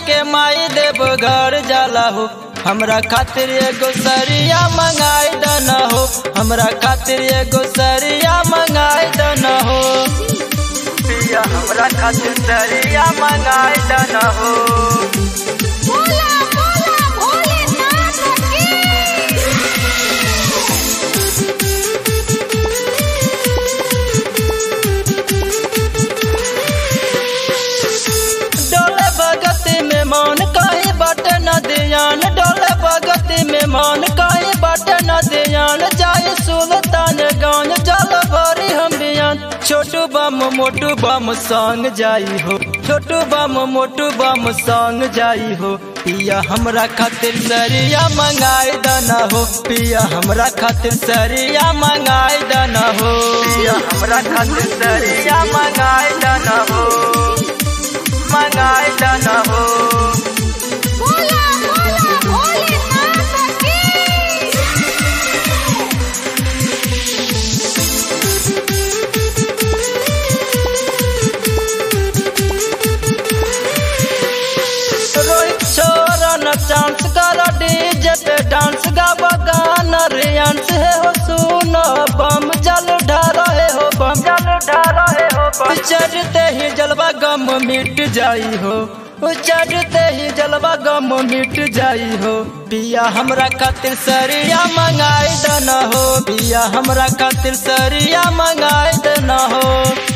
के माई देव घर जाला हो हमरा खातिर एगो सरिया मंगाई दन हो हमरा खातिर एगो सरिया मंगाई दन हो पिया हमरा खातिर सरिया मंगाई दन हो बोला बोला भोलेनाथ की डोले भगती में मान काहे बट न दियान डोले भगती में मान काहे बट न दियान जाए सुल्तान गान जल भरी हम बियान छोटू बम मोटू बम संग जाई हो छोटू बम मोटू बम संग जाई हो पिया हमरा खातिर सरिया मंगाई दना हो पिया हमरा खातिर सरिया मंगाई दना हो पिया हमरा खातिर सरिया मंगाई दना हो मंगाई दना हो बोला बोला भोलेनाथ की रोहित छोरा न चांस कर डीजे पे डांस गावा गाना रियांस है हो सुनो बम जल ढारो है हो बम जल ढारो है हो बम चढ़ते ही जलवा गम मिट जाई हो चढ़ते ही जलवा गम मिट जाई हो पिया हमरा खातिर सरिया मंगाई दना हो पिया हमरा खातिर सरिया मंगाई दना हो